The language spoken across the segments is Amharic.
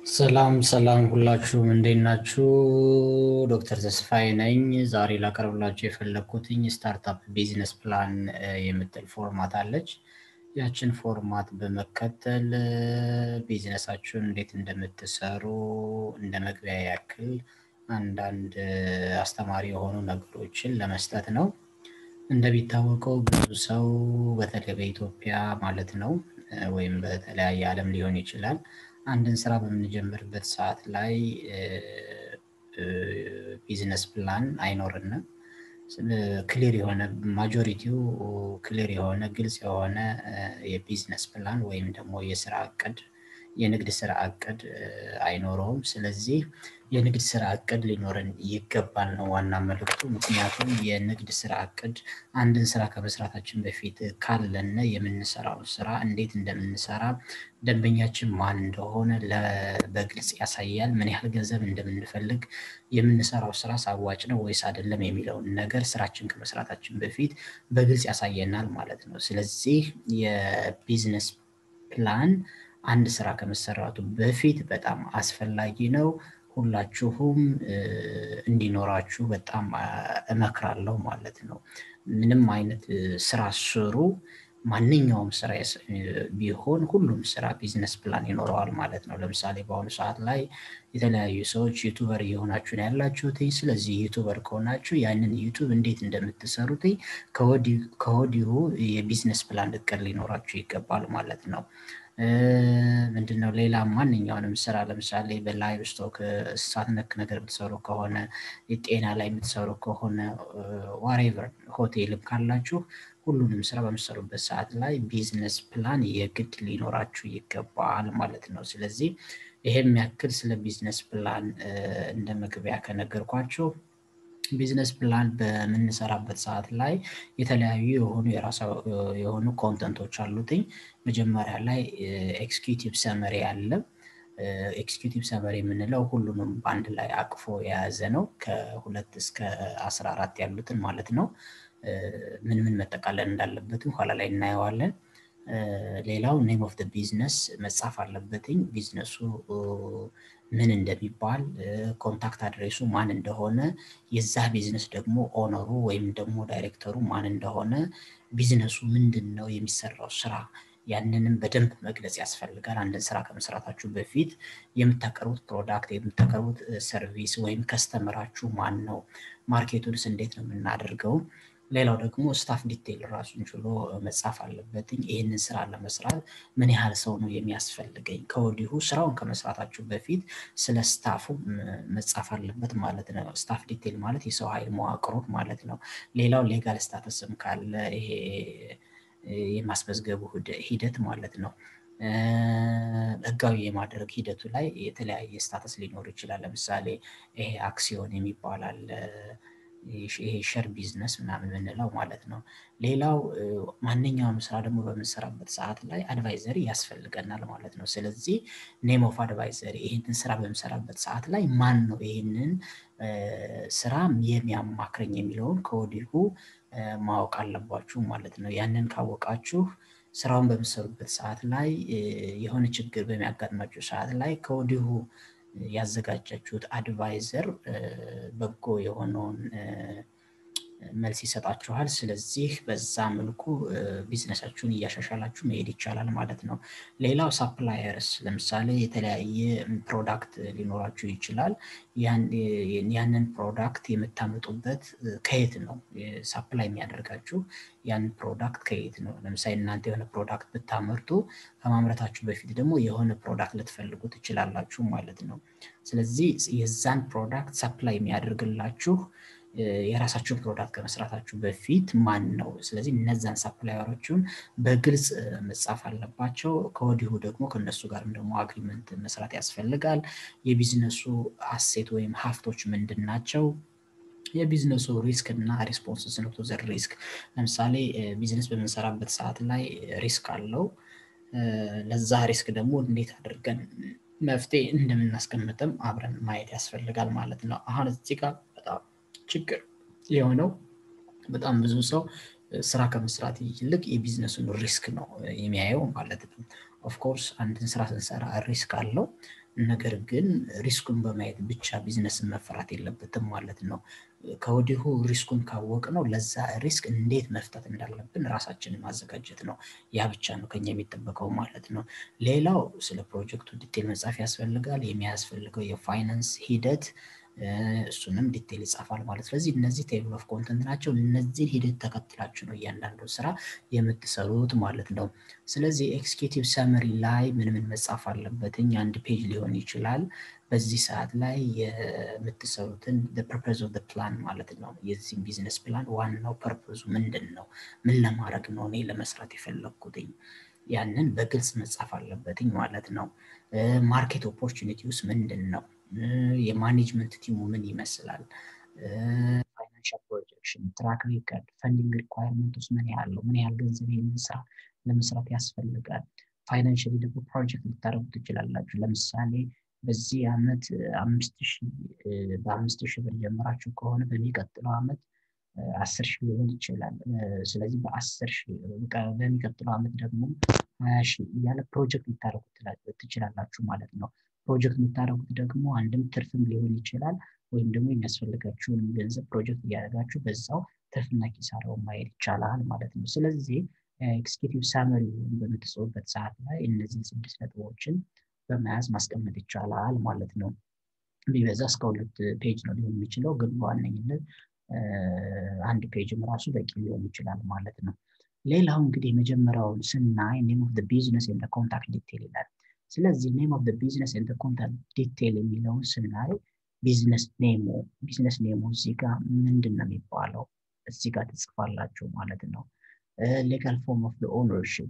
ሰላም ሰላም ሁላችሁም እንዴት ናችሁ? ዶክተር ተስፋዬ ነኝ። ዛሬ ላቀርብላችሁ የፈለግኩትኝ ስታርታፕ ቢዝነስ ፕላን የምትል ፎርማት አለች። ያችን ፎርማት በመከተል ቢዝነሳችሁን እንዴት እንደምትሰሩ እንደ መግቢያ ያክል አንዳንድ አስተማሪ የሆኑ ነገሮችን ለመስጠት ነው። እንደሚታወቀው ብዙ ሰው በተለይ በኢትዮጵያ ማለት ነው ወይም በተለያየ ዓለም ሊሆን ይችላል አንድን ስራ በምንጀምርበት ሰዓት ላይ ቢዝነስ ፕላን አይኖርንም። ክሊር የሆነ ማጆሪቲው ክሊር የሆነ ግልጽ የሆነ የቢዝነስ ፕላን ወይም ደግሞ የስራ እቅድ የንግድ ስራ እቅድ አይኖረውም። ስለዚህ የንግድ ስራ እቅድ ሊኖረን ይገባል ነው ዋና መልእክቱ። ምክንያቱም የንግድ ስራ እቅድ አንድን ስራ ከመስራታችን በፊት ካለነ የምንሰራውን ስራ እንዴት እንደምንሰራ ደንበኛችን ማን እንደሆነ በግልጽ ያሳያል። ምን ያህል ገንዘብ እንደምንፈልግ የምንሰራው ስራ አዋጭ ነው ወይስ አይደለም የሚለውን ነገር ስራችን ከመስራታችን በፊት በግልጽ ያሳየናል ማለት ነው። ስለዚህ የቢዝነስ ፕላን አንድ ስራ ከመሰራቱ በፊት በጣም አስፈላጊ ነው። ሁላችሁም እንዲኖራችሁ በጣም እመክራለሁ ማለት ነው። ምንም አይነት ስራ ስሩ። ማንኛውም ስራ ቢሆን ሁሉም ስራ ቢዝነስ ፕላን ይኖረዋል ማለት ነው። ለምሳሌ በአሁኑ ሰዓት ላይ የተለያዩ ሰዎች ዩቱበር እየሆናችሁ ነው ያላችሁት። ስለዚህ ዩቱበር ከሆናችሁ ያንን ዩቱብ እንዴት እንደምትሰሩት ከወዲሁ የቢዝነስ ፕላን እቅድ ሊኖራችሁ ይገባል ማለት ነው። ምንድነው ሌላ ማንኛውንም ስራ ለምሳሌ በላይቭ ስቶክ እንስሳት ነክ ነገር የምትሰሩ ከሆነ የጤና ላይ የምትሰሩ ከሆነ ዋሬቨር ሆቴልም ካላችሁ ሁሉንም ስራ በምትሰሩበት ሰዓት ላይ ቢዝነስ ፕላን የግድ ሊኖራችሁ ይገባል ማለት ነው። ስለዚህ ይሄም ያክል ስለ ቢዝነስ ፕላን እንደ መግቢያ ከነገርኳችሁ ቢዝነስ ፕላን በምንሰራበት ሰዓት ላይ የተለያዩ የሆኑ የራሳ የሆኑ ኮንተንቶች አሉትኝ። መጀመሪያ ላይ ኤክስኪዩቲቭ ሰመሪ አለ። ኤክስኪዩቲቭ ሰመሪ የምንለው ሁሉንም በአንድ ላይ አቅፎ የያዘ ነው። ከሁለት እስከ አስራ አራት ያሉትን ማለት ነው። ምን ምን መጠቃለል እንዳለበትም ኋላ ላይ እናየዋለን። ሌላው ኔም ኦፍ ቢዝነስ መጻፍ አለበትኝ። ቢዝነሱ ምን እንደሚባል ኮንታክት አድሬሱ ማን እንደሆነ የዛ ቢዝነስ ደግሞ ኦነሩ ወይም ደግሞ ዳይሬክተሩ ማን እንደሆነ ቢዝነሱ ምንድን ነው የሚሰራው ስራ ያንንም በደንብ መግለጽ ያስፈልጋል። አንድን ስራ ከመስራታችሁ በፊት የምታቀርቡት ፕሮዳክት የምታቀርቡት ሰርቪስ ወይም ከስተመራችሁ ማን ነው? ማርኬቱንስ እንዴት ነው የምናደርገው? ሌላው ደግሞ ስታፍ ዲቴይል ራሱን ችሎ መጻፍ አለበትኝ። ይህንን ስራ ለመስራት ምን ያህል ሰው ነው የሚያስፈልገኝ? ከወዲሁ ስራውን ከመስራታችሁ በፊት ስለ ስታፉ መጻፍ አለበት ማለት ነው። ስታፍ ዲቴይል ማለት የሰው ኃይል መዋቅሮት ማለት ነው። ሌላው ሌጋል ስታተስም ካለ ይሄ የማስመዝገቡ ሂደት ማለት ነው። ህጋዊ የማድረግ ሂደቱ ላይ የተለያየ ስታተስ ሊኖር ይችላል። ለምሳሌ ይሄ አክሲዮን የሚባል አለ። ይሄ ሸር ቢዝነስ ምናምን የምንለው ማለት ነው። ሌላው ማንኛውም ስራ ደግሞ በምንሰራበት ሰዓት ላይ አድቫይዘሪ ያስፈልገናል ማለት ነው። ስለዚህ ኔም ኦፍ አድቫይዘሪ ይህንን ስራ በምሰራበት ሰዓት ላይ ማን ነው ይህንን ስራ የሚያማክረኝ የሚለውን ከወዲሁ ማወቅ አለባችሁ ማለት ነው። ያንን ካወቃችሁ ስራውን በምሰሩበት ሰዓት ላይ የሆነ ችግር በሚያጋጥማችሁ ሰዓት ላይ ከወዲሁ ያዘጋጃችሁት አድቫይዘር በጎ የሆነውን መልስ ይሰጣችኋል። ስለዚህ በዛ መልኩ ቢዝነሳችሁን እያሻሻላችሁ መሄድ ይቻላል ማለት ነው። ሌላው ሳፕላየርስ ለምሳሌ የተለያየ ፕሮዳክት ሊኖራችሁ ይችላል። ያንን ፕሮዳክት የምታመጡበት ከየት ነው ሳፕላይ የሚያደርጋችሁ ያን ፕሮዳክት ከየት ነው? ለምሳሌ እናንተ የሆነ ፕሮዳክት ብታመርቱ ከማምረታችሁ በፊት ደግሞ የሆነ ፕሮዳክት ልትፈልጉ ትችላላችሁ ማለት ነው። ስለዚህ የዛን ፕሮዳክት ሳፕላይ የሚያደርግላችሁ የራሳችሁን ፕሮዳክት ከመስራታችሁ በፊት ማን ነው? ስለዚህ እነዛን ሳፕላየሮችን በግልጽ መጻፍ አለባቸው። ከወዲሁ ደግሞ ከነሱ ጋርም ደግሞ አግሪመንት መስራት ያስፈልጋል። የቢዝነሱ አሴት ወይም ሀብቶች ምንድን ናቸው? የቢዝነሱ ሪስክ እና ሪስፖንስ ነው ቱ ዘ ሪስክ። ለምሳሌ ቢዝነስ በምንሰራበት ሰዓት ላይ ሪስክ አለው። ለዛ ሪስክ ደግሞ እንዴት አድርገን መፍትሄ እንደምናስቀምጥም አብረን ማየት ያስፈልጋል ማለት ነው። አሁን እዚህ ጋር በጣም ችግር የሆነው በጣም ብዙ ሰው ስራ ከመስራት ይልቅ የቢዝነሱን ሪስክ ነው የሚያየው ማለት ነው። ኦፍኮርስ አንድን ስራ ስንሰራ ሪስክ አለው። ነገር ግን ሪስኩን በማየት ብቻ ቢዝነስን መፈራት የለበትም ማለት ነው። ከወዲሁ ሪስኩን ካወቅ ነው ለዛ ሪስክ እንዴት መፍታት እንዳለብን ራሳችንን ማዘጋጀት ነው። ያ ብቻ ነው ከኛ የሚጠበቀው ማለት ነው። ሌላው ስለ ፕሮጀክቱ ዲቴል መጻፍ ያስፈልጋል። የሚያስፈልገው የፋይናንስ ሂደት እሱንም ዲቴል ይጻፋል ማለት ስለዚህ እነዚህ ቴብል ኦፍ ኮንተንት ናቸው። እነዚህን ሂደት ተከትላችሁ ነው እያንዳንዱ ስራ የምትሰሩት ማለት ነው። ስለዚህ ኤክስኪዩቲቭ ሰመሪ ላይ ምን ምን መጻፍ አለበትኝ አንድ ፔጅ ሊሆን ይችላል። በዚህ ሰዓት ላይ የምትሰሩትን ፐርፐዝ ኦፍ ፕላን ማለት ነው። የዚህም ቢዝነስ ፕላን ዋናው ፐርፐዙ ምንድን ነው? ምን ለማድረግ ነው እኔ ለመስራት የፈለግኩትኝ? ያንን በግልጽ መጻፍ አለበትኝ ማለት ነው። ማርኬት ኦፖርቹኒቲ ውስጥ ምንድን ነው? የማኔጅመንት ቲሙ ምን ይመስላል? ፋይናንሻል ፕሮጀክሽን፣ ትራክ ሪከርድ፣ ፈንዲንግ ሪኳየርመንት ውስጥ ምን ያህል ነው? ምን ያህል ገንዘብ ይህንን ስራ ለመስራት ያስፈልጋል? ፋይናንሽሊ ደግሞ ፕሮጀክት ልታደርጉ ትችላላችሁ። ለምሳሌ በዚህ ዓመት አምስት ሺህ በአምስት ሺህ ብር ጀምራችሁ ከሆነ በሚቀጥለው ዓመት አስር ሺህ ሊሆን ይችላል። ስለዚህ በአስር ሺህ በሚቀጥለው ዓመት ደግሞ ሀያ ሺህ እያለ ፕሮጀክት ልታደርጉ ትችላላችሁ ማለት ነው። ፕሮጀክት የምታደርጉት ደግሞ አንድም ትርፍም ሊሆን ይችላል ወይም ደግሞ የሚያስፈልጋችሁን ገንዘብ ፕሮጀክት እያደረጋችሁ በዛው ትርፍና ኪሳራውን ማየት ይቻላል ማለት ነው። ስለዚህ ኤክስኪዩቲቭ ሳመሪ በምትጽፉበት ሰዓት ላይ እነዚህን ስድስት ነጥቦችን በመያዝ ማስቀመጥ ይቻላል ማለት ነው። ቢበዛ እስከ ሁለት ፔጅ ነው ሊሆን የሚችለው፣ ግን በዋነኝነት አንድ ፔጅም ራሱ በቂ ሊሆን ይችላል ማለት ነው። ሌላው እንግዲህ የመጀመሪያውን ስናይ ኔም ኦፍ ቢዝነስ ኤንድ ኮንታክት ዲቴል ይላል። ስለዚህ ኔም ኦፍ ቢዝነስ ኤንድ ኮንታክት ዲቴል የሚለውን ስናይ ቢዝነስ ኔሙ ቢዝነስ ኔሙ እዚህ ጋር ምንድን ነው የሚባለው? እዚህ ጋር ትጽፋላችሁ ማለት ነው። ሌጋል ፎርም ኦፍ ኦነርሽፕ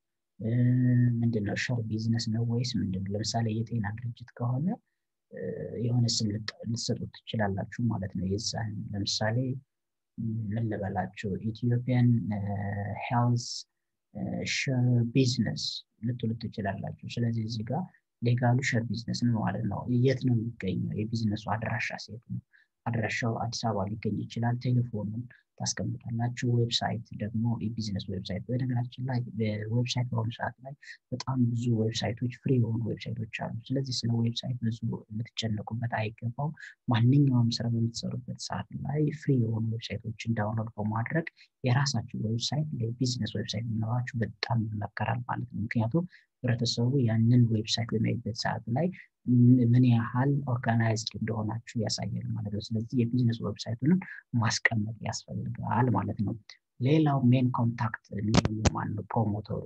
ምንድን ነው? ሸር ቢዝነስ ነው ወይስ ምንድን ነው? ለምሳሌ የጤና ድርጅት ከሆነ የሆነ ስም ልትሰጡት ትችላላችሁ ማለት ነው። የዛን ለምሳሌ ምን ልበላችሁ ኢትዮጵያን ሄልዝ ሸር ቢዝነስ ልትሉ ትችላላችሁ። ስለዚህ እዚህ ጋር ሌጋሉ ሸር ቢዝነስ ነው ማለት ነው። የት ነው የሚገኘው? የቢዝነሱ አድራሻ ሴት ነው። አድራሻው አዲስ አበባ ሊገኝ ይችላል። ቴሌፎኑን ታስቀምጣላችሁ። ዌብሳይት ደግሞ የቢዝነስ ዌብሳይት። በነገራችን ላይ ዌብሳይት በአሁኑ ሰዓት ላይ በጣም ብዙ ዌብሳይቶች ፍሪ የሆኑ ዌብሳይቶች አሉ። ስለዚህ ስለ ዌብሳይት ብዙ ልትጨነቁበት አይገባው። ማንኛውም ስራ በምትሰሩበት ሰዓት ላይ ፍሪ የሆኑ ዌብሳይቶችን ዳውንሎድ በማድረግ የራሳችሁ ዌብሳይት የቢዝነስ ዌብሳይት ሊኖራችሁ በጣም ይመከራል ማለት ነው። ምክንያቱም ህብረተሰቡ ያንን ዌብሳይት በሚያይበት ሰዓት ላይ ምን ያህል ኦርጋናይዝድ እንደሆናችሁ ያሳያል ማለት ነው። ስለዚህ የቢዝነስ ዌብሳይቱንም ማስቀመጥ ያስፈልጋል ማለት ነው። ሌላው ሜን ኮንታክት ማነው? ፕሮሞተሩ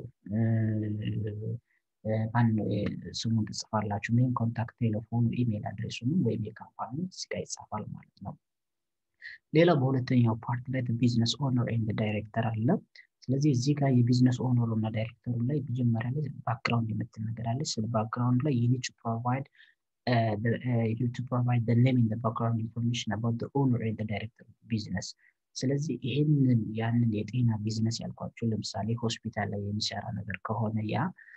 ማነው? ስሙን ትጽፋላችሁ። ሜን ኮንታክት ቴሌፎኑ፣ ኢሜል አድሬሱንም ወይም የካምፓኒ እዚጋ ይጻፋል ማለት ነው። ሌላው በሁለተኛው ፓርት ላይ ቢዝነስ ኦነር ኤንድ ዳይሬክተር አለ። ስለዚህ እዚህ ጋር የቢዝነስ ኦነሩ እና ዳይሬክተሩ ላይ መጀመሪያ ላይ ባክግራውንድ የምትል ነገር አለች። ስለ ባክግራውንድ ላይ ዩኒት ፕሮቫይድ ቱ ፕሮቫይድ ኔም ኢን ባክግራውንድ ኢንፎርሜሽን አባውት ኦነር ኤንድ ዳይሬክተር ቢዝነስ። ስለዚህ ይህንን ያንን የጤና ቢዝነስ ያልኳቸው ለምሳሌ ሆስፒታል ላይ የሚሰራ ነገር ከሆነ ያ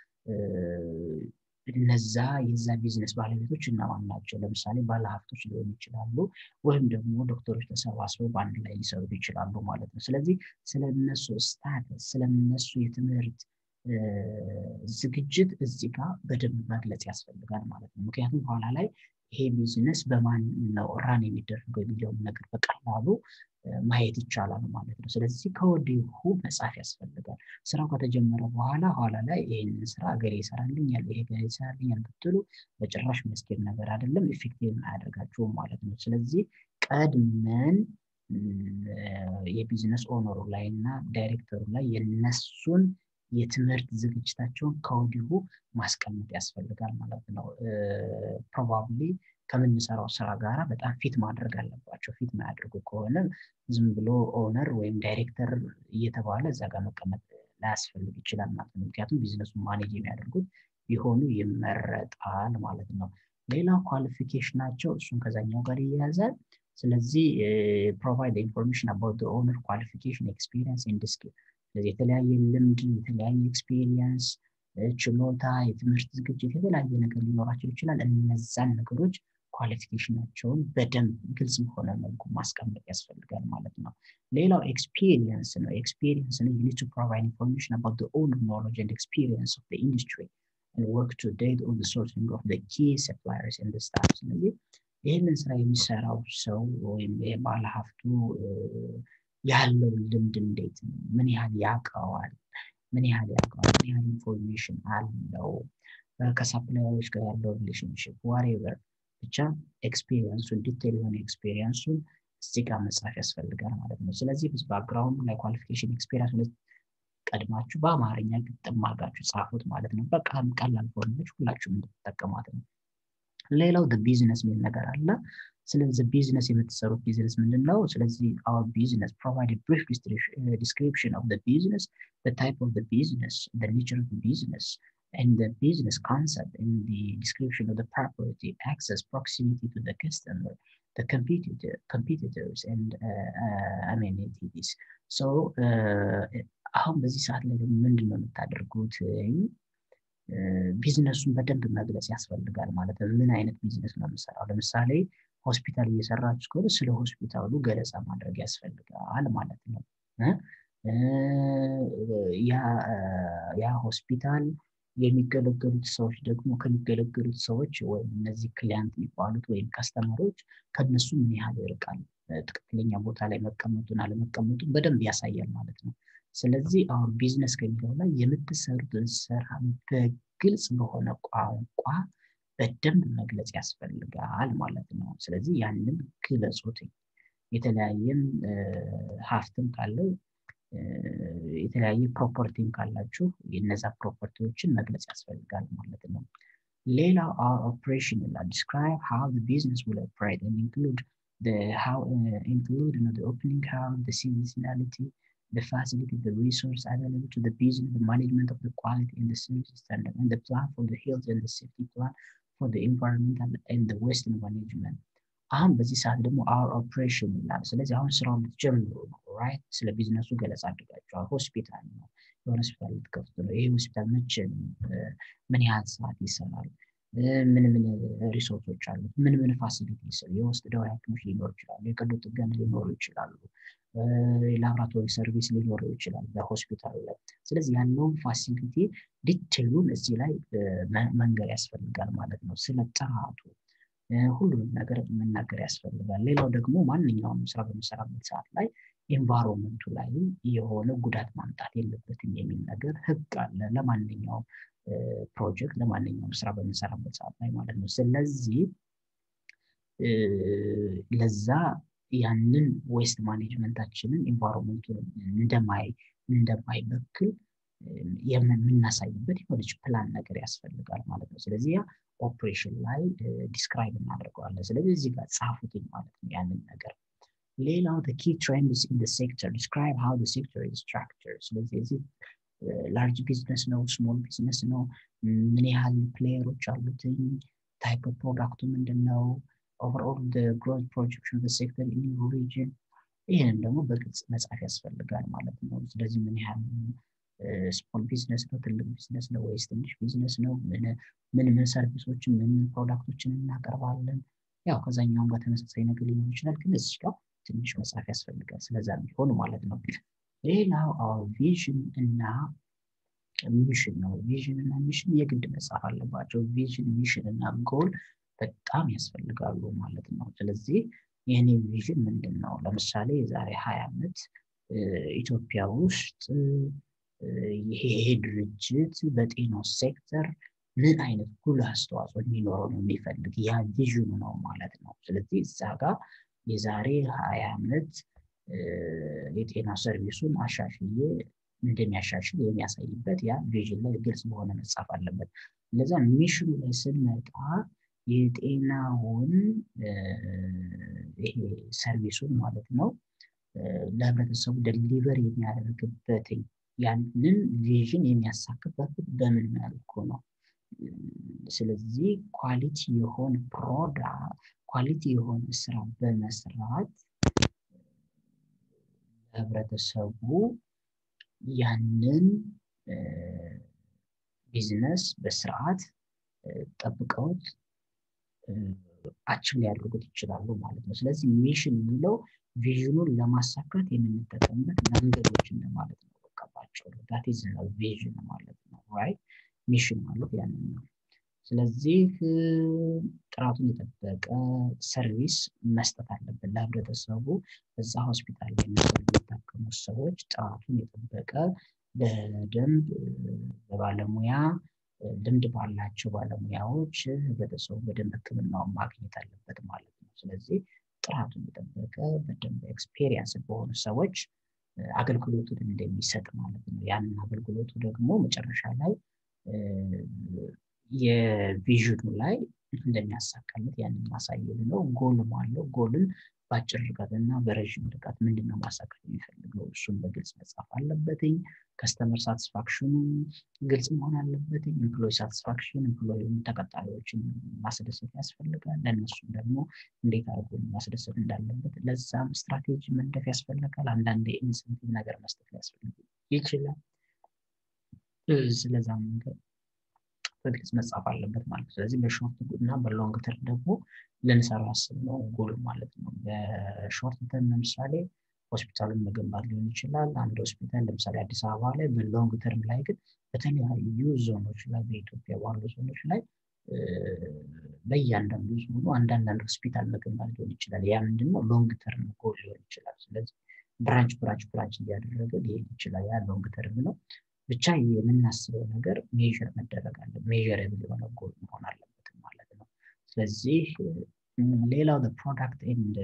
እነዛ የዛ ቢዝነስ ባለቤቶች እነማን ናቸው? ለምሳሌ ባለሀብቶች ሊሆኑ ይችላሉ፣ ወይም ደግሞ ዶክተሮች ተሰባስበው በአንድ ላይ ሊሰሩ ይችላሉ ማለት ነው። ስለዚህ ስለነሱ ስታተስ ስለነሱ የትምህርት ዝግጅት እዚህ ጋር በደንብ መግለጽ ያስፈልጋል ማለት ነው። ምክንያቱም በኋላ ላይ ይሄ ቢዝነስ በማን ነው ራን የሚደረገው የሚለውን ነገር በቀላሉ ማየት ይቻላል ማለት ነው። ስለዚህ ከወዲሁ መጻፍ ያስፈልጋል። ስራው ከተጀመረ በኋላ ኋላ ላይ ይህንን ስራ እገሌ ይሰራልኛል፣ ይሄ እገሌ ይሰራልኛል ብትሉ በጭራሽ መስኬድ ነገር አይደለም፣ ኢፌክቲቭ አያደርጋችሁም ማለት ነው። ስለዚህ ቀድመን የቢዝነስ ኦነሩ ላይ እና ዳይሬክተሩ ላይ የነሱን የትምህርት ዝግጅታቸውን ከወዲሁ ማስቀመጥ ያስፈልጋል ማለት ነው። ፕሮባብሊ ከምንሰራው ስራ ጋር በጣም ፊት ማድረግ አለባቸው። ፊት ማያደርጉ ከሆነ ዝም ብሎ ኦነር ወይም ዳይሬክተር እየተባለ እዛ ጋር መቀመጥ ላያስፈልግ ይችላል ማለት ነው። ምክንያቱም ቢዝነሱን ማኔጅ የሚያደርጉት ቢሆኑ ይመረጣል ማለት ነው። ሌላው ኳሊፊኬሽናቸው እሱን ከዛኛው ጋር ይያያዛል። ስለዚህ ፕሮቫይድ ኢንፎርሜሽን አባውት ኦነር ኳሊፊኬሽን ኤክስፒሪየንስ ኤንድ ስኪል ስለዚህ የተለያየ ልምድ የተለያየ ኤክስፒሪየንስ ችሎታ የትምህርት ዝግጅት የተለያየ ነገር ሊኖራቸው ይችላል እነዛን ነገሮች ኳሊፊኬሽናቸውን በደንብ ግልጽ በሆነ መልኩ ማስቀመጥ ያስፈልጋል ማለት ነው ሌላው ኤክስፒሪየንስ ነው ኤክስፒሪየንስ ነው ዩኒት ቱ ፕሮቫይድ ኢንፎርሜሽን አባውት ኦን ኖሎጅ ኤንድ ኤክስፒሪየንስ ኦፍ ኢንዱስትሪ and work to date on the sourcing of the key suppliers in the staff ስለዚህ ይህንን ስራ የሚሰራው ሰው ወይም ባለ ሀብቱ ያለው ልምድ እንዴት ነው? ምን ያህል ያውቀዋል? ምን ያህል ያውቀዋል? ምን ያህል ኢንፎርሜሽን አለው? ከሳፕላየሮች ጋር ያለው ሪሌሽንሽፕ ዋሬቨር ብቻ ኤክስፔሪየንሱን ዲቴል የሆነ ኤክስፔሪየንሱን እዚህ ጋር መጻፍ ያስፈልጋል ማለት ነው። ስለዚህ ባክግራውንድ ላይ ኳሊፊኬሽን ኤክስፔሪየንስ ቀድማችሁ በአማርኛ ግጥም አድርጋችሁ ጻፉት ማለት ነው። በቃም ቀላል ፎርሞች ሁላችሁም እንድትጠቀሟት ነው። ሌላው ቢዝነስ የሚል ነገር አለ። ስለዚህ ቢዝነስ የምትሰሩት ቢዝነስ ምንድን ነው? ስለዚህ አወር ቢዝነስ ፕሮቫይድ ብሪፍ ዲስክሪፕሽን ኦፍ ቢዝነስ ታይፕ ኦፍ ቢዝነስ ኔቸር ኦፍ ቢዝነስ and the business concept in the description of the property, access, proximity to the customer, the competitor, competitors, and uh, uh, amenities. So, አሁን በዚህ ሰዓት ላይ ደግሞ ምንድን ነው የምታደርጉት? ቢዝነሱን በደንብ መግለጽ ያስፈልጋል ማለት ነው። ምን አይነት ቢዝነስ ነው የምሰራው? ለምሳሌ ሆስፒታል እየሰራችሁ ከሆነ ስለ ሆስፒታሉ ገለጻ ማድረግ ያስፈልጋል ማለት ነው። ያ ሆስፒታል የሚገለገሉት ሰዎች ደግሞ ከሚገለገሉት ሰዎች ወይም እነዚህ ክሊያንት የሚባሉት ወይም ከስተመሮች ከነሱ ምን ያህል ይርቃል፣ ትክክለኛ ቦታ ላይ መቀመጡን አለመቀመጡን በደንብ ያሳያል ማለት ነው። ስለዚህ አሁን ቢዝነስ ከሚለው ላይ የምትሰሩትን ስራ በግልጽ በሆነ ቋንቋ በደንብ መግለጽ ያስፈልጋል ማለት ነው። ስለዚህ ያንን ግለጹት። የተለያየም ሀብትም ካለው የተለያየ ፕሮፐርቲም ካላችሁ የነዛ ፕሮፐርቲዎችን መግለጽ ያስፈልጋል ማለት ነው። ሌላው ኦፕሬሽን ይላል ዲስክራይብ ሃው ቢዝነስ ዊል ኦፕሬት ኢንክሉድ how uh, include you know, the opening hours, the seasonality, the facility, the resource available to the business, the management of the quality and the service standard, and the plan for the health and the safety plan for the environmental and the waste management. አሁን በዚህ ሰዓት ደግሞ አወር ኦፕሬሽን ይላል። ስለዚህ አሁን ስራውን ልትጀምሩ ነው ራይት። ስለ ቢዝነሱ ገለጻ አድርጋችኋል። ሆስፒታል ነው፣ የሆነ ሆስፒታል ልትከፍቱ ነው። ይሄ ሆስፒታል መቼ ነው? ምን ያህል ሰዓት ይሰራል? ምን ምን ሪሶርቶች አሉት? ምን ምን ፋሲሊቲ ይሰሩ? የውስጥ ደዌ ሐኪሞች ሊኖሩ ይችላሉ። የቀዶ ጥገና ሊኖሩ ይችላሉ። የላብራቶሪ ሰርቪስ ሊኖሩ ይችላል በሆስፒታሉ ላይ። ስለዚህ ያለውን ፋሲሊቲ ዲቴሉን እዚህ ላይ መንገር ያስፈልጋል ማለት ነው። ስለ ጥራቱ ሁሉንም ነገር መናገር ያስፈልጋል። ሌላው ደግሞ ማንኛውም ስራ በምሰራበት ሰዓት ላይ ኤንቫይሮንመንቱ ላይ የሆነ ጉዳት ማምጣት የለበትም የሚል ነገር ህግ አለ ለማንኛውም ፕሮጀክት ለማንኛውም ስራ በምንሰራበት ሰዓት ላይ ማለት ነው። ስለዚህ ለዛ ያንን ዌስት ማኔጅመንታችንን ኤንቫይሮንመንቱን እንደማይ እንደማይበክል የምናሳይበት የሆነች ፕላን ነገር ያስፈልጋል ማለት ነው። ስለዚህ ያ ኦፕሬሽን ላይ ዲስክራይብ እናደርገዋለን። ስለዚህ እዚህ ጋር ጻፉትኝ ማለት ነው ያንን ነገር። ሌላው ኪ ትሬንድስ ኢን ሴክተር ዲስክራይብ ሃው ሴክተር ኢዝ ስትራክቸር። ስለዚህ እዚህ ላርጅ ቢዝነስ ነው፣ ስሞል ቢዝነስ ነው፣ ምን ያህል ፕሌየሮች አሉትኝ፣ ታይፕ ፕሮዳክቱ ምንድን ነው፣ ኦቨርኦል ግሮዝ ፕሮጀክሽን ሴክተር ኢን ሪጅን። ይህንም ደግሞ በግልጽ መጻፍ ያስፈልጋል ማለት ነው። ስለዚህ ምን ያህል ስሞል ቢዝነስ ነው፣ ትልቅ ቢዝነስ ነው ወይስ ትንሽ ቢዝነስ ነው፣ ምን ምን ሰርቪሶችን ምን ምን ፕሮዳክቶችን እናቀርባለን። ያው ከዛኛውም ጋር ተመሳሳይ ነገር ሊኖር ይችላል፣ ግን እዚህ ጋር ትንሽ መጻፍ ያስፈልጋል። ስለዛ ቢሆን ማለት ነው። ሌላው ቪዥን እና ሚሽን ነው። ቪዥን እና ሚሽን የግድ መጻፍ አለባቸው። ቪዥን፣ ሚሽን እና ጎል በጣም ያስፈልጋሉ ማለት ነው። ስለዚህ የኔ ቪዥን ምንድን ነው? ለምሳሌ የዛሬ ሀያ ዓመት ኢትዮጵያ ውስጥ ይሄ ድርጅት በጤናው ሴክተር ምን አይነት ጉልህ አስተዋጽኦ እንዲኖረው ነው የሚፈልግ ያ ቪዥኑ ነው ማለት ነው። ስለዚህ እዛ ጋር የዛሬ ሀያ ዓመት የጤና ሰርቪሱን አሻሽዬ እንደሚያሻሽል የሚያሳይበት ያ ቪዥን ላይ ግልጽ በሆነ መጻፍ አለበት። ለዛ ሚሽኑ ላይ ስንመጣ የጤናውን ይሄ ሰርቪሱን ማለት ነው ለህብረተሰቡ ደሊቨር የሚያደርግበትኝ ያንን ቪዥን የሚያሳክበት በምን መልኩ ነው? ስለዚህ ኳሊቲ የሆነ ፕሮዳክት ኳሊቲ የሆነ ስራ በመስራት ህብረተሰቡ ያንን ቢዝነስ በስርዓት ጠብቀውት አችም ሊያደርጉት ይችላሉ ማለት ነው። ስለዚህ ሚሽን የሚለው ቪዥኑን ለማሳካት የምንጠቀምበት መንገዶች እንደማለት ነው። በቃባቸው ዳት ኢዝ ቪዥን ማለት ነው። ራይት ሚሽን ማለት ያንን ነው። ስለዚህ ጥራቱን የጠበቀ ሰርቪስ መስጠት አለብን ለህብረተሰቡ። እዛ ሆስፒታል ላይ የሚታከሙ ሰዎች ጥራቱን የጠበቀ በደንብ በባለሙያ ልምድ ባላቸው ባለሙያዎች ህብረተሰቡ በደንብ ህክምናውን ማግኘት አለበት ማለት ነው። ስለዚህ ጥራቱን የጠበቀ በደንብ ኤክስፔሪየንስ በሆኑ ሰዎች አገልግሎቱን እንደሚሰጥ ማለት ነው። ያንን አገልግሎቱ ደግሞ መጨረሻ ላይ የቪዥኑ ላይ እንደሚያሳካለት ያንን ማሳየት ነው። ጎልም አለው። ጎልን በአጭር ርቀት እና በረዥም ርቀት ምንድነው ማሳካት የሚፈልገው እሱን በግልጽ መጻፍ አለበትኝ። ከስተመር ሳቲስፋክሽኑ ግልጽ መሆን አለበትኝ። ኤምፕሎይ ሳቲስፋክሽን ኤምፕሎይ ተቀጣሪዎችን ማስደሰት ያስፈልጋል። ለእነሱም ደግሞ እንዴት አድርጎ ማስደሰት እንዳለበት ለዛም ስትራቴጂ መንደፍ ያስፈልጋል። አንዳንድ የኢንሴንቲቭ ነገር መስጠት ሊያስፈልግ ይችላል። ስለዛም ነገር በግልጽ መጻፍ አለበት ማለት ነው። ስለዚህ በሾርት እና በሎንግ ተርም ደግሞ ልንሰራው ያስብነው ጎል ማለት ነው። በሾርት ተርም ለምሳሌ ሆስፒታሉን መገንባት ሊሆን ይችላል። አንድ ሆስፒታል ለምሳሌ አዲስ አበባ ላይ፣ በሎንግ ተርም ላይ ግን በተለያዩ ዞኖች ላይ በኢትዮጵያ ባሉ ዞኖች ላይ በእያንዳንዱ ዞኑ አንዳንድ ሆስፒታል መገንባት ሊሆን ይችላል። ያ ምንድነው ሎንግ ተርም ጎል ሊሆን ይችላል። ስለዚህ ብራንች ብራንች ብራንች እያደረገ ሊሄድ ይችላል። ያ ሎንግ ተርም ነው። ብቻ የምናስበው ነገር ሜዥር መደረግ አለ ሜዥረብል የሆነ ጎል መሆን አለበት ማለት ነው። ስለዚህ ሌላው ፕሮዳክት ኤንድ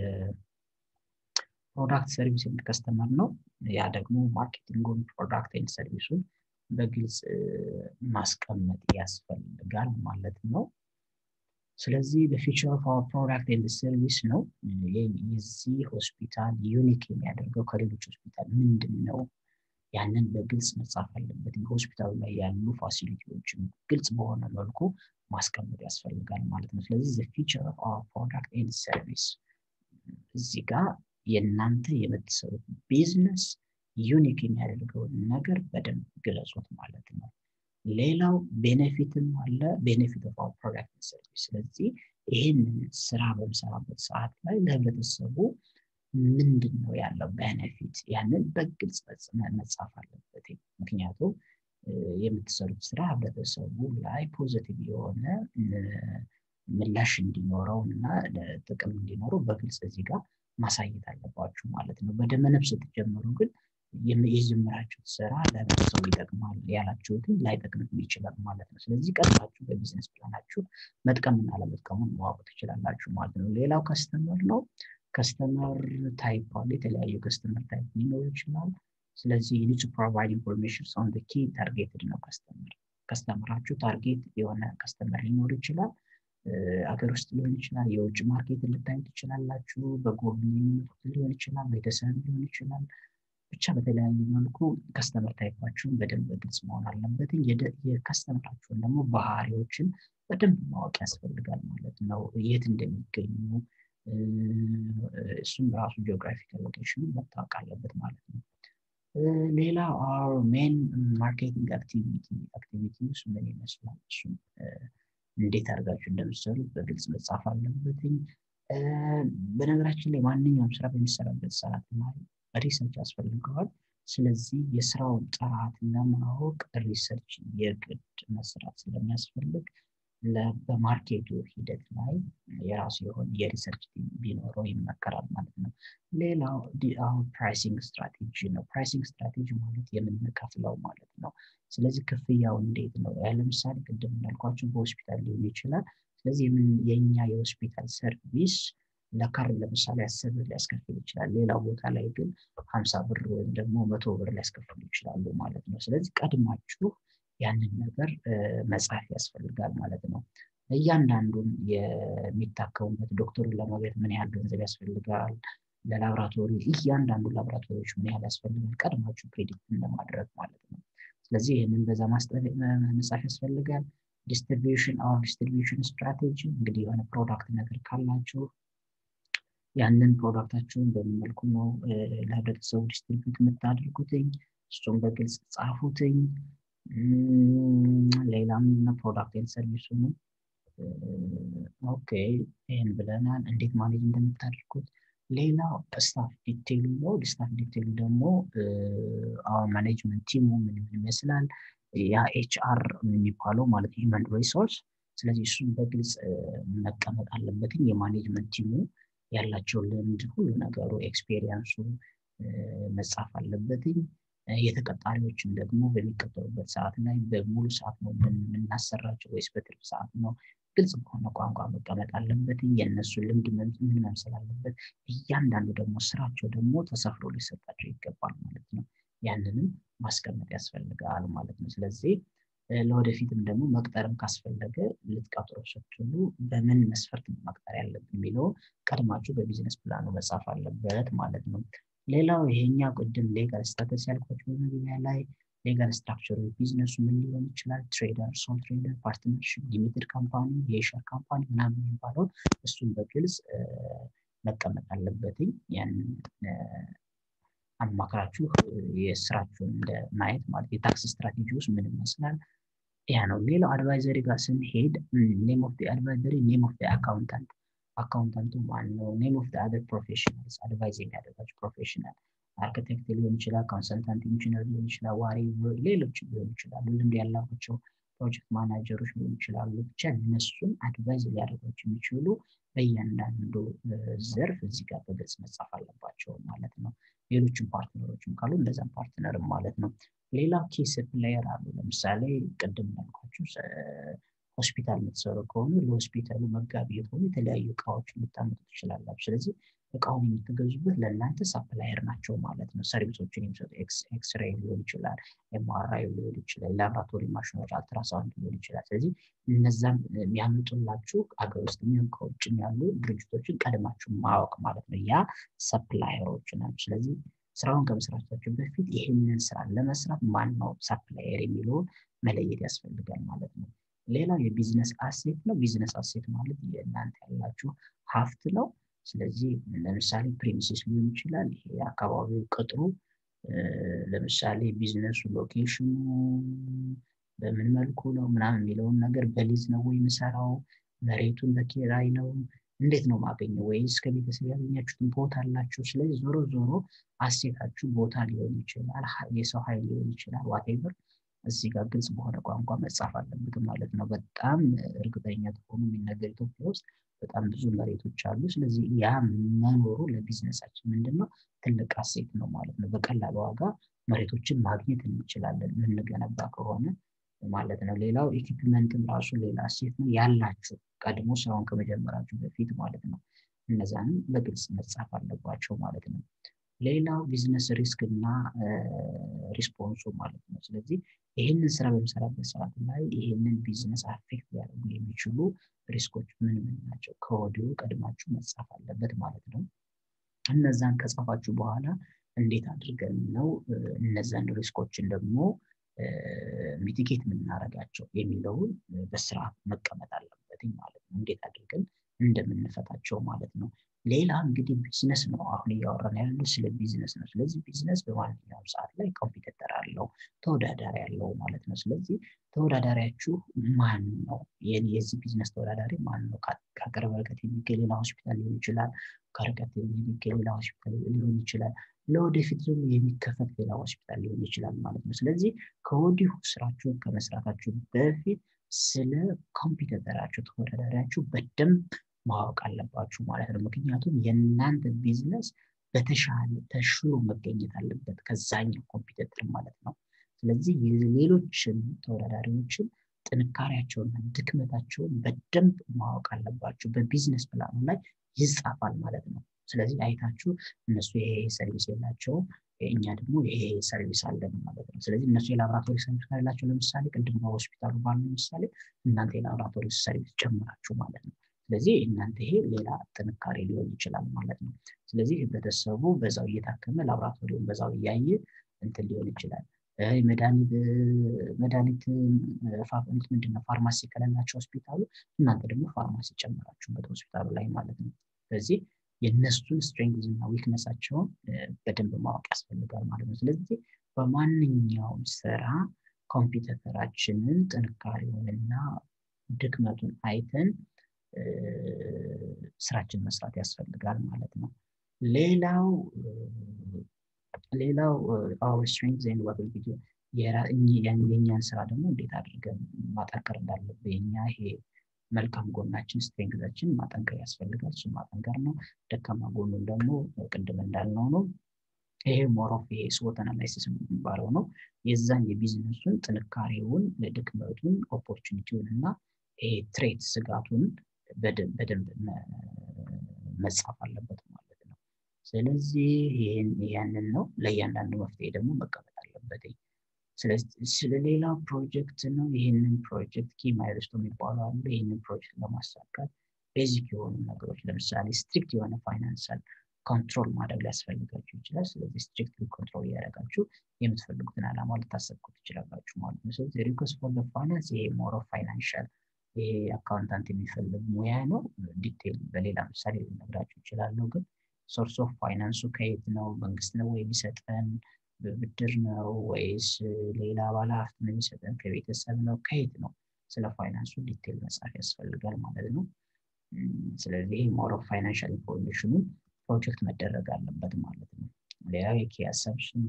ፕሮዳክት ሰርቪስ ኤንድ ከስተመር ነው። ያ ደግሞ ማርኬቲንጉን ፕሮዳክት ኤንድ ሰርቪሱን በግልጽ ማስቀመጥ ያስፈልጋል ማለት ነው። ስለዚህ በፊቸር ኦፍ አወር ፕሮዳክት ኤንድ ሰርቪስ ነው። የዚህ ሆስፒታል ዩኒክ የሚያደርገው ከሌሎች ሆስፒታል ምንድን ነው? ያንን በግልጽ መጻፍ አለበት። በሆስፒታሉ ላይ ያሉ ፋሲሊቲዎችን ግልጽ በሆነ መልኩ ማስቀመጥ ያስፈልጋል ማለት ነው። ስለዚህ ፊቸር ኦፍ አወር ፕሮዳክት ኤንድ ሰርቪስ እዚህ ጋር የእናንተ የምትሰሩት ቢዝነስ ዩኒክ የሚያደርገውን ነገር በደንብ ግለጹት ማለት ነው። ሌላው ቤኔፊትም አለ ቤኔፊት ኦፍ አወር ፕሮዳክት ኤንድ ሰርቪስ። ስለዚህ ይህንን ስራ በምሰራበት ሰዓት ላይ ለህብረተሰቡ ምንድን ነው ያለው ቤኔፊት ያንን በግልጽ መጻፍ አለበት። ምክንያቱም የምትሰሩት ስራ ህብረተሰቡ ላይ ፖዘቲቭ የሆነ ምላሽ እንዲኖረው እና ጥቅም እንዲኖረው በግልጽ እዚህ ጋር ማሳየት አለባችሁ ማለት ነው። በደመነፍስ ስትጀምሩ ግን የጀመራችሁት ስራ ለህብረተሰቡ ይጠቅማል ያላችሁትን ላይጠቅምም ይችላል ማለት ነው። ስለዚህ ቀድማችሁ በቢዝነስ ፕላናችሁ መጥቀምና ለመጥቀሙን ማወቅ ትችላላችሁ ማለት ነው። ሌላው ከስተመር ነው። ከስተመር ታይፕ አለ። የተለያዩ ከስተመር ታይፕ ሊኖሩ ይችላል። ስለዚህ ዩ ኒድ ቱ ፕሮቫይድ ኢንፎርሜሽን ኦን ዘ ኪ ታርጌትድ ነው ከስተመር ከስተመራችሁ ታርጌት የሆነ ከስተመር ሊኖር ይችላል። አገር ውስጥ ሊሆን ይችላል። የውጭ ማርኬት ልታዩ ትችላላችሁ። በጎብኝ የሚመጡት ሊሆን ይችላል። ቤተሰብ ሊሆን ይችላል። ብቻ በተለያየ መልኩ ከስተመር ታይፓችሁን በደንብ በግልጽ መሆን አለበት። የከስተመራችሁን ደግሞ ባህሪዎችን በደንብ ማወቅ ያስፈልጋል ማለት ነው። የት እንደሚገኙ እሱም ራሱ ጂኦግራፊካል ሎኬሽኑ መታወቅ አለበት ማለት ነው። ሌላ አር ሜን ማርኬቲንግ አክቲቪቲ አክቲቪቲ ውስጥ ምን ይመስላል? እሱም እንዴት አድርጋችሁ እንደምትሰሩት በግልጽ መጻፍ አለበትኝ። በነገራችን ላይ ማንኛውም ስራ በሚሰራበት ሰዓት ላይ ሪሰርች ያስፈልገዋል። ስለዚህ የስራውን ጥራት ለማወቅ ሪሰርች የግድ መስራት ስለሚያስፈልግ በማርኬቱ ሂደት ላይ የራሱ የሆነ የሪሰርች ቢኖረው ይመከራል ማለት ነው። ሌላው አሁን ፕራይሲንግ ስትራቴጂ ነው። ፕራይሲንግ ስትራቴጂ ማለት የምንከፍለው ማለት ነው። ስለዚህ ክፍያው እንዴት ነው? ለምሳሌ ቅድም እንዳልኳቸው በሆስፒታል ሊሆን ይችላል። ስለዚህ የኛ የሆስፒታል ሰርቪስ ለካር ለምሳሌ አስር ብር ሊያስከፍል ይችላል። ሌላው ቦታ ላይ ግን ሀምሳ ብር ወይም ደግሞ መቶ ብር ሊያስከፍሉ ይችላሉ ማለት ነው። ስለዚህ ቀድማችሁ ያንን ነገር መጻፍ ያስፈልጋል ማለት ነው። እያንዳንዱን የሚታከሙበት ዶክተሩን ለማግኘት ምን ያህል ገንዘብ ያስፈልጋል፣ ለላብራቶሪ እያንዳንዱ ላብራቶሪዎች ምን ያህል ያስፈልጋል፣ ቀድማችሁ ፕሬዲክት ለማድረግ ማለት ነው። ስለዚህ ይህንን በዛ መጻፍ ያስፈልጋል። ዲስትሪቢዩሽን አር ዲስትሪቢዩሽን ስትራቴጂ እንግዲህ የሆነ ፕሮዳክት ነገር ካላችሁ ያንን ፕሮዳክታችሁን በምን መልኩ ነው ለህብረተሰቡ ዲስትሪቢዩት የምታደርጉትኝ? እሱም በግልጽ ጻፉትኝ። ሌላም ፕሮዳክት ሰርቪሱ ነው። ኦኬ ይህን ብለናል። እንዴት ማኔጅ እንደምታደርጉት። ሌላው ስታፍ ዲቴይሉ ነው። ስታፍ ዲቴይሉ ደግሞ አሁን ማኔጅመንት ቲሙ ምን ይመስላል፣ ያ ኤችአር የሚባለው ማለት ሂውመን ሪሶርስ ስለዚህ እሱም በግልጽ መቀመጥ አለበትኝ የማኔጅመንት ቲሙ ያላቸው ልምድ ሁሉ ነገሩ ኤክስፔሪንሱ መጻፍ አለበትኝ የተቀጣሪዎችን ደግሞ በሚቀጠሩበት ሰዓት ላይ በሙሉ ሰዓት ነው የምናሰራቸው ወይስ በትርፍ ሰዓት ነው ግልጽ በሆነ ቋንቋ መቀመጥ አለበትኝ የእነሱ ልምድ ምን መምሰል አለበት እያንዳንዱ ደግሞ ስራቸው ደግሞ ተሰፍሮ ሊሰጣቸው ይገባል ማለት ነው ያንንም ማስቀመጥ ያስፈልጋል ማለት ነው ስለዚህ ለወደፊትም ደግሞ መቅጠርም ካስፈለገ ልትቀጥሮ ስትሉ በምን መስፈርት መቅጠር ያለብን የሚለው ቀድማችሁ በቢዝነስ ፕላኑ መጻፍ አለበት ማለት ነው ሌላው ይሄኛ ቅድም ሌጋል ስታተስ ያልኳቸው በመግቢያ ላይ ሌጋል ስትራክቸሩ ቢዝነሱ ምን ሊሆን ይችላል ትሬደር ሶል ትሬደር ፓርትነርሽፕ ሊሚትድ ካምፓኒ የሸር ካምፓኒ ምናምን የሚባለው እሱን በግልጽ መቀመጥ አለበትኝ ያንን አማክራችሁ የስራችሁን እንደ ማየት ማለት የታክስ ስትራቴጂ ውስጥ ምን ይመስላል ያ ነው ሌላው አድቫይዘሪ ጋር ስንሄድ ኔም ኦፍ አድቫይዘሪ ኔም ኦፍ አካውንታንት አካውንታንቱ ማን ነው ኔም ኦፍ አደር ፕሮፌሽናልስ አድቫይዝ የሚያደርጋቸው ፕሮፌሽናል አርክቴክት ሊሆን ይችላል ኮንሰልታንት ኢንጂነር ሊሆን ይችላል ዋሪ ሌሎች ሊሆን ይችላሉ ልምድ ያላቸው ፕሮጀክት ማናጀሮች ሊሆን ይችላሉ ብቻ እነሱን አድቫይዝ ሊያደርጓቸው የሚችሉ በእያንዳንዱ ዘርፍ እዚህ ጋር በግልጽ መጻፍ አለባቸው ማለት ነው ሌሎችም ፓርትነሮችም ካሉ እንደዛም ፓርትነርም ማለት ነው ሌላ ኬስ ፕሌየር አሉ ለምሳሌ ቅድም ያልኳችሁ ሆስፒታል የምትሰሩ ከሆኑ ለሆስፒታሉ መጋቢ የሆኑ የተለያዩ እቃዎች ልታመጡ ትችላላችሁ ስለዚህ እቃውን የምትገዙበት ለእናንተ ሳፕላየር ናቸው ማለት ነው ሰርቪሶችን የሚሰጡ ኤክስሬይ ሊሆን ይችላል ኤምአርአይ ሊሆን ይችላል ላብራቶሪ ማሽኖች አልትራሳውንድ ሊሆን ይችላል ስለዚህ እነዛም የሚያመጡላችሁ አገር ውስጥ የሚሆን ከውጭም ያሉ ድርጅቶችን ቀድማችሁ ማወቅ ማለት ነው ያ ሰፕላየሮች ናቸው ስለዚህ ስራውን ከመስራታቸው በፊት ይህንን ስራ ለመስራት ማን ነው ሳፕላየር የሚለውን መለየት ያስፈልጋል ማለት ነው ሌላው የቢዝነስ አሴት ነው ቢዝነስ አሴት ማለት የእናንተ ያላችሁ ሀፍት ነው ስለዚህ ለምሳሌ ፕሪሚሲስ ሊሆን ይችላል ይሄ አካባቢው ቅጥሩ ለምሳሌ ቢዝነሱ ሎኬሽኑ በምን መልኩ ነው ምናምን የሚለውን ነገር በሊዝ ነው ወይ የምሰራው መሬቱን በኪራይ ነው እንዴት ነው ማገኘው ወይስ ከቤተሰብ ያገኛችሁትን ቦታ አላችሁ ስለዚህ ዞሮ ዞሮ አሴታችሁ ቦታ ሊሆን ይችላል የሰው ኃይል ሊሆን ይችላል ዋቴቨር እዚህ ጋር ግልጽ በሆነ ቋንቋ መጻፍ አለበት ማለት ነው በጣም እርግጠኛ ተሆኑ የሚነገር ኢትዮጵያ ውስጥ በጣም ብዙ መሬቶች አሉ ስለዚህ ያ መኖሩ ለቢዝነሳችን ምንድነው ትልቅ አሴት ነው ማለት ነው በቀላል ዋጋ መሬቶችን ማግኘት እንችላለን የምንገነባ ከሆነ ማለት ነው ሌላው ኢኩፕመንትም ራሱ ሌላ አሴት ነው ያላችሁ ቀድሞ ስራውን ከመጀመራችሁ በፊት ማለት ነው እነዛንም በግልጽ መጻፍ አለባቸው ማለት ነው ሌላው ቢዝነስ ሪስክ እና ሪስፖንሱ ማለት ነው ስለዚህ ይህንን ስራ በምሰራበት ሰዓት ላይ ይህንን ቢዝነስ አፌክት ሊያደርጉ የሚችሉ ሪስኮች ምን ምን ናቸው ከወዲሁ ቀድማችሁ መጻፍ አለበት ማለት ነው እነዛን ከጻፋችሁ በኋላ እንዴት አድርገን ነው እነዛን ሪስኮችን ደግሞ ሚቲጌት የምናደርጋቸው የሚለውን በስርዓት መቀመጥ አለበት ማለት ነው እንዴት አድርገን እንደምንፈታቸው ማለት ነው ሌላ እንግዲህ ቢዝነስ ነው አሁን እያወራን ያለ ስለ ቢዝነስ ነው ስለዚህ ቢዝነስ በማንኛውም ሰዓት ላይ ኮምፒውተር አለው ተወዳዳሪ አለው ማለት ነው ስለዚህ ተወዳዳሪያችሁ ማን ነው የዚህ ቢዝነስ ተወዳዳሪ ማን ነው ከቅርብ ርቀት የሚገኝ ሌላ ሆስፒታል ሊሆን ይችላል ከርቀት የሚገኝ ሌላ ሆስፒታል ሊሆን ይችላል ለወደፊት ደግሞ የሚከፈት ሌላ ሆስፒታል ሊሆን ይችላል ማለት ነው ስለዚህ ከወዲሁ ስራችሁን ከመስራታችሁ በፊት ስለ ኮምፒውተራችሁ ተወዳዳሪያችሁ በደንብ ማወቅ አለባችሁ ማለት ነው ምክንያቱም የእናንተ ቢዝነስ በተሻለ ተሽሎ መገኘት አለበት ከዛኛው ኮምፒውተር ማለት ነው ስለዚህ ሌሎችን ተወዳዳሪዎችን ጥንካሬያቸውና ድክመታቸውን በደንብ ማወቅ አለባቸው በቢዝነስ ፕላኑ ላይ ይጻፋል ማለት ነው ስለዚህ አይታችሁ እነሱ ይሄ ሰርቪስ የላቸውም እኛ ደግሞ ይሄ ሰርቪስ አለን ማለት ነው ስለዚህ እነሱ የላብራቶሪ ሰርቪስ ካላቸው ለምሳሌ ቅድም በሆስፒታሉ ባሉ ምሳሌ እናንተ የላብራቶሪ ሰርቪስ ጨምራችሁ ማለት ነው ስለዚህ እናንተ ይሄ ሌላ ጥንካሬ ሊሆን ይችላል ማለት ነው ስለዚህ ህብረተሰቡ በዛው እየታከመ ላብራቶሪውን በዛው እያየ እንትን ሊሆን ይችላል መድኃኒት ምንድነው ፋርማሲ ከሌላቸው ሆስፒታሉ እናንተ ደግሞ ፋርማሲ ጨምራችሁበት ሆስፒታሉ ላይ ማለት ነው ስለዚህ የእነሱን ስትሬንግዝ እና ዊክነሳቸውን በደንብ ማወቅ ያስፈልጋል ማለት ነው ስለዚህ በማንኛውም ስራ ኮምፒውተራችንን ጥንካሬውንና ድክመቱን አይተን ስራችን መስራት ያስፈልጋል ማለት ነው ሌላው ሌላው our strengths and what will be የኛን ስራ ደግሞ እንዴት አድርገን ማጠንከር እንዳለብን የኛ ይሄ መልካም ጎናችን ስትሬንግዛችን ማጠንከር ያስፈልጋል። እሱ ማጠንከር ነው። ደካማ ጎኑን ደግሞ ቅድም እንዳልነው ነው። ይሄ ሞሮፍ ይሄ ስዎት አናላይሲስ የሚባለው ነው። የዛን የቢዝነሱን ጥንካሬውን፣ ድክመቱን፣ ኦፖርቹኒቲውን እና ይሄ ትሬት ስጋቱን በደንብ መጻፍ አለበት ማለት ነው። ስለዚህ ያንን ነው ለእያንዳንዱ መፍትሄ ደግሞ መቀመጥ አለበት። ስለ ሌላ ፕሮጀክት ነው። ይህንን ፕሮጀክት ኪ ማይልስቶ የሚባሉ አሉ። ይህንን ፕሮጀክት ለማሳካት ቤዚክ የሆኑ ነገሮች ለምሳሌ ስትሪክት የሆነ ፋይናንሳል ኮንትሮል ማድረግ ሊያስፈልጋችሁ ይችላል። ስለዚህ ስትሪክት ኮንትሮል እያደረጋችሁ የምትፈልጉትን ዓላማ ልታሰብኩ ትችላላችሁ ማለት ነው። ስለዚህ ሪኮስ ፎር ፋይናንስ ይሄ ሞሮ ፋይናንሻል ይሄ አካውንታንት የሚፈልግ ሙያ ነው። ዲቴል በሌላ ምሳሌ ልነግራችሁ ይችላለሁ። ግን ሶርስ ኦፍ ፋይናንሱ ከየት ነው? መንግስት ነው ወይ የሚሰጠን? ብድር ነው ወይስ ሌላ ባለ ሀብት ነው የሚሰጠን? ከቤተሰብ ነው? ከየት ነው? ስለ ፋይናንሱ ዲቴል መጻፍ ያስፈልጋል ማለት ነው። ስለዚህ ሞር ኦፍ ፋይናንሻል ኢንፎርሜሽኑን ፕሮጀክት መደረግ አለበት ማለት ነው። ሌላ የኪ አሰብሽን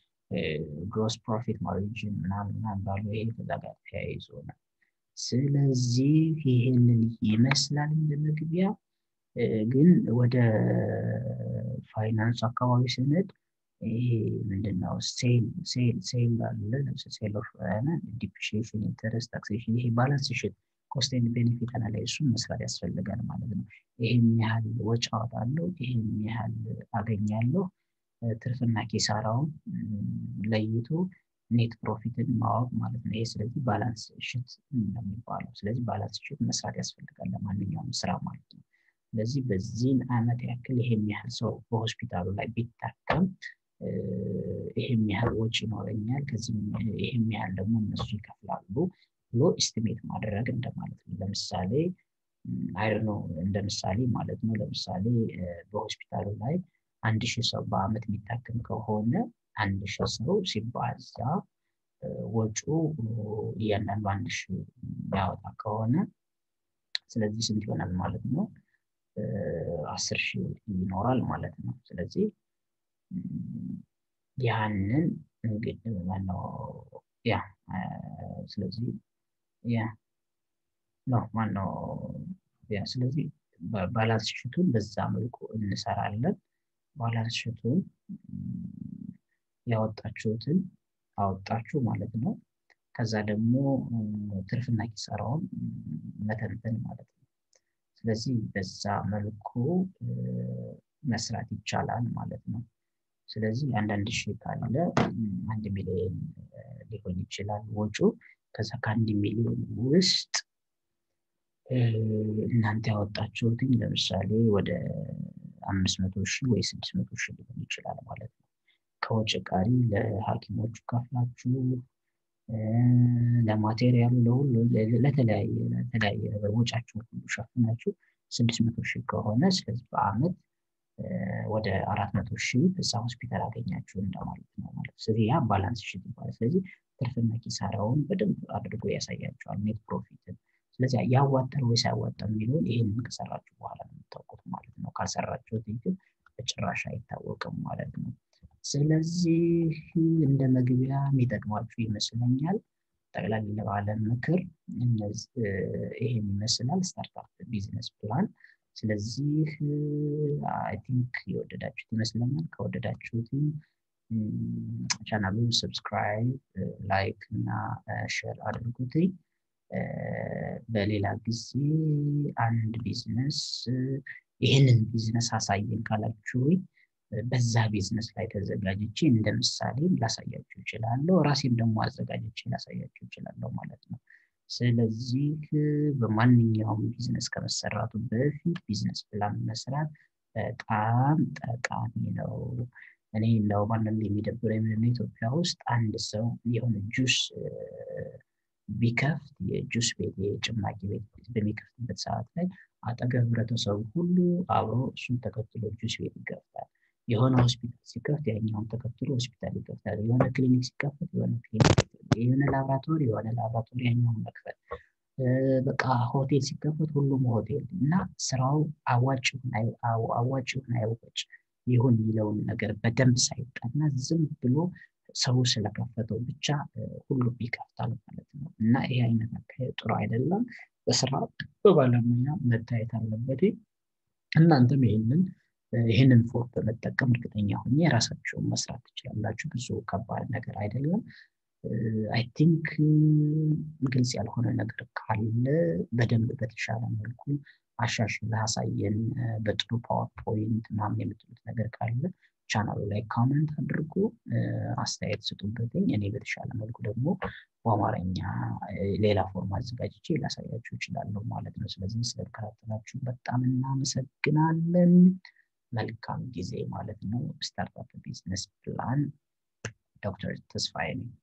ግሮስ ፕሮፊት ማርጂን ምናምን ምናምን ባሉ ይሄ ከዛ ጋር ተያይዞ ነው። ስለዚህ ይህንን ይመስላል እንደ መግቢያ። ግን ወደ ፋይናንስ አካባቢ ስንሄድ ይሄ ምንድነው ሴል ሴል ሴል አለ ሴል ኦፍ ዲፕሪሺዬሽን ኢንተረስት ታክሴሽን ይሄ ባላንስ ሽት ኮስት ኤንድ ቤኔፊት አናላይሱን መስራት ያስፈልጋል ማለት ነው። ይሄን ያህል ወጪ አወጣለሁ፣ ይሄን ያህል አገኛለሁ፣ ትርፍና ኪሳራውን ለይቶ ኔት ፕሮፊትን ማወቅ ማለት ነው። ይሄ ስለዚህ ባላንስ ሽት ነው የሚባለው። ስለዚህ ባላንስ ሽት መስራት ያስፈልጋል ለማንኛውም ስራ ማለት ነው። ስለዚህ በዚህን አመት ያክል ይሄን ያህል ሰው በሆስፒታሉ ላይ ቢታከም ይሄም ያህል ወጪ ይኖረኛል፣ ከዚህም ይሄም ያህል ደግሞ እነሱ ይከፍላሉ ብሎ ኢስቲሜት ማድረግ እንደማለት ነው። ለምሳሌ አይ ነው እንደ ምሳሌ ማለት ነው። ለምሳሌ በሆስፒታሉ ላይ አንድ ሺህ ሰው በአመት የሚታከም ከሆነ አንድ ሺህ ሰው ሲባዛ ወጪው እያንዳንዱ አንድ ሺህ ያወጣ ከሆነ ስለዚህ ስንት ይሆናል ማለት ነው? አስር ሺህ ይኖራል ማለት ነው። ስለዚህ ያንን እንግዲህ ማነው ያ ስለዚህ ያ ነው ማነው ያ ስለዚህ ባላንስ ሽቱን በዛ መልኩ እንሰራለን። ባላንስ ሽቱን ያወጣችሁትን አወጣችሁ ማለት ነው። ከዛ ደግሞ ትርፍና ኪሳራውን መተንተን ማለት ነው። ስለዚህ በዛ መልኩ መስራት ይቻላል ማለት ነው። ስለዚህ አንዳንድ ሺህ ካለ አንድ ሚሊዮን ሊሆን ይችላል ወጪው። ከዛ ከአንድ ሚሊዮን ውስጥ እናንተ ያወጣችሁትኝ ለምሳሌ ወደ አምስት መቶ ሺህ ወይ ስድስት መቶ ሺህ ሊሆን ይችላል ማለት ነው። ከወጪ ቀሪ ለሐኪሞቹ ከፍላችሁ ለማቴሪያሉ ለሁሉ ለተለያየ ለተለያየ ነገር ወጫችሁን ሁሉ ሸፍናችሁ ስድስት መቶ ሺህ ከሆነ ስለዚህ በአመት ወደ አራት መቶ ሺህ በዛ ሆስፒታል አገኛችሁ እንደማለት ነው ማለት ስለዚህ ያ ባላንስ ሽት ይባላል። ስለዚህ ትርፍና ኪሳራውን በደንብ አድርጎ ያሳያቸዋል ኔት ፕሮፊትን። ስለዚህ ያዋጣል ወይስ አያዋጣም የሚለውን ይህንን ከሰራችሁ በኋላ ነው የምታውቁት ማለት ነው። ካልሰራችሁት ግን በጭራሽ አይታወቅም ማለት ነው። ስለዚህ እንደ መግቢያ የሚጠቅማችሁ ይመስለኛል። ጠቅላላ ባለ ምክር ይሄን ይመስላል ስታርታፕ ቢዝነስ ፕላን። ስለዚህ አይ ቲንክ የወደዳችሁት ይመስለኛል። ከወደዳችሁት ቻናሉን ሰብስክራይብ፣ ላይክ እና ሼር አድርጉት። በሌላ ጊዜ አንድ ቢዝነስ ይህንን ቢዝነስ አሳየን ካላችሁኝ በዛ ቢዝነስ ላይ ተዘጋጅቼ እንደ ምሳሌ ላሳያችሁ እችላለሁ። ራሴም ደግሞ አዘጋጅቼ ላሳያችሁ እችላለሁ ማለት ነው። ስለዚህ በማንኛውም ቢዝነስ ከመሰራቱ በፊት ቢዝነስ ፕላን መስራት በጣም ጠቃሚ ነው። እኔ እንደውም አንዳንድ የሚደብረኝ ምንድነው ኢትዮጵያ ውስጥ አንድ ሰው የሆነ ጁስ ቢከፍት የጁስ ቤት የጭማቂ ቤት በሚከፍትበት ሰዓት ላይ አጠገብ ህብረተሰቡ ሁሉ አብሮ እሱን ተከትሎ ጁስ ቤት ይከፍታል። የሆነ ሆስፒታል ሲከፍት ያኛውን ተከትሎ ሆስፒታል ይከፍታል። የሆነ ክሊኒክ ሲከፍት የሆነ ክሊኒክ የሆነ ላብራቶሪ የሆነ ላብራቶሪ ያኛውን መክፈት በቃ ሆቴል ሲከፈት ሁሉም ሆቴል እና ስራው አዋጭ አዋጭ ይሁን አይወጭ ይሁን የሚለውን ነገር በደንብ ሳይጠና ዝም ብሎ ሰው ስለከፈተው ብቻ ሁሉም ይከፍታል ማለት ነው እና ይሄ አይነት አካሄድ ጥሩ አይደለም። በስራ በባለሙያ መታየት አለበት። እናንተም ይህንን ይህንን ፎርም በመጠቀም እርግጠኛ ሆኜ የራሳቸውን መስራት ትችላላችሁ። ብዙ ከባድ ነገር አይደለም። አይ ቲንክ ግልጽ ያልሆነ ነገር ካለ በደንብ በተሻለ መልኩ አሻሽለህ አሳየን፣ በጥሩ ፓወርፖይንት ምናምን የምትሉት ነገር ካለ ቻናሉ ላይ ካመንት አድርጎ አስተያየት ስጡበትኝ። እኔ በተሻለ መልኩ ደግሞ በአማርኛ ሌላ ፎርም አዘጋጅቼ ላሳያችሁ እችላለሁ ማለት ነው። ስለዚህ ስለተከታተላችሁ በጣም እናመሰግናለን። መልካም ጊዜ ማለት ነው። ስታርታፕ ቢዝነስ ፕላን ዶክተር ተስፋዬ ነኝ።